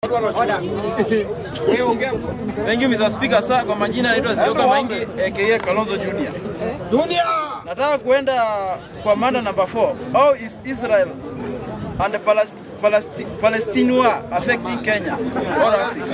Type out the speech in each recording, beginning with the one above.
Thank you Mr. Speaker. Sasa kwa majina naitwa Zioka Maingi aka Kalonzo Junior. Dunia. Nataka kuenda kwa mada number 4. How is Israel and the Palest Palesti Palestine war affecting Kenya or Africa?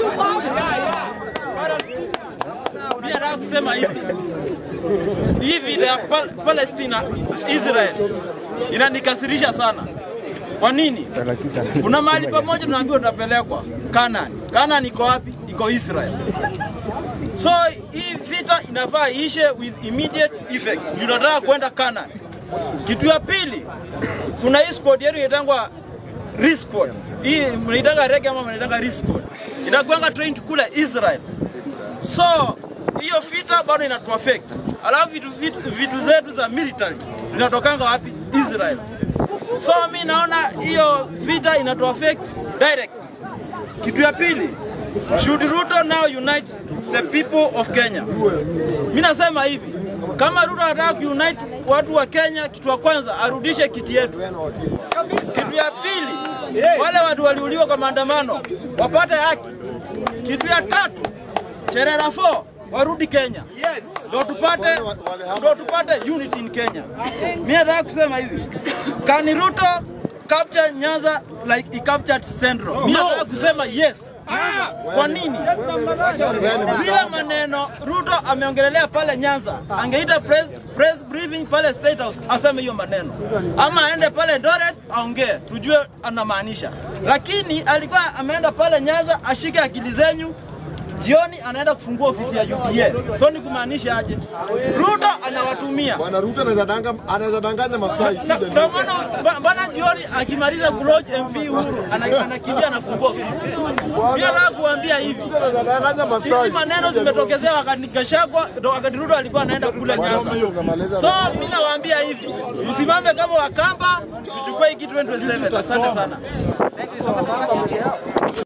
Mimi nataka kusema hivi. Hii vita ya Pal Palestina Israel inanikasirisha sana. Kwa nini? Kuna mahali pamoja tunaambiwa tutapelekwa Canaan. Canaan iko wapi? Iko Israel. So hii vita inafaa ishe with immediate effect. Tunataka kwenda Canaan. Kitu ya pili, kuna hii squad yetu inaitangwa RIS squad. Hii mnaitanga rege ama mnaitanga RIS squad. Inakuanga trained kule Israel. So hiyo vita bado inatu affect. Alafu vitu, vitu, vitu zetu za military zinatokanga wapi? Israel. So mi naona hiyo vita inatu affect direct. Kitu ya pili, should Ruto now unite the people of Kenya? Mi nasema hivi, kama Ruto anataka kuunite watu wa Kenya, kitu ya kwanza arudishe kiti yetu. Kitu ya pili, wale watu waliuliwa kwa maandamano wapate haki. Kitu ya tatu, Cherera 4 warudi Kenya. Yes. Ndio tupate ndio tupate unity in Kenya. Mimi nataka kusema hivi. Can Ruto capture Nyanza like he captured Central? Mimi nataka kusema yes. Kwa nini? Vile maneno Ruto ameongelelea pale Nyanza, angeita press, press briefing pale State House aseme hiyo maneno, ama aende pale Eldoret aongee, tujue anamaanisha. Lakini alikuwa ameenda pale Nyanza ashike akili zenyu jioni anaenda kufungua ofisi ya UDA. So ni kumaanisha aje? Ruto anawatumia Bwana Ruto anaweza danga anaweza danganya Masai Na- si ndio maana ba- bana jioni akimaliza kuloge MV Uhuru ana- anakimbia anafungua ofisi. Mimi nataka kuambia hivi, anaweza danganya Masai. hizi maneno zimetokezea wakati Gachagua ndo wakati Ruto alikuwa anaenda kula Nyanza. So mimi nawaambia hivi, msimame kama Wakamba, tuchukue hii kitu 2027. Asante sana.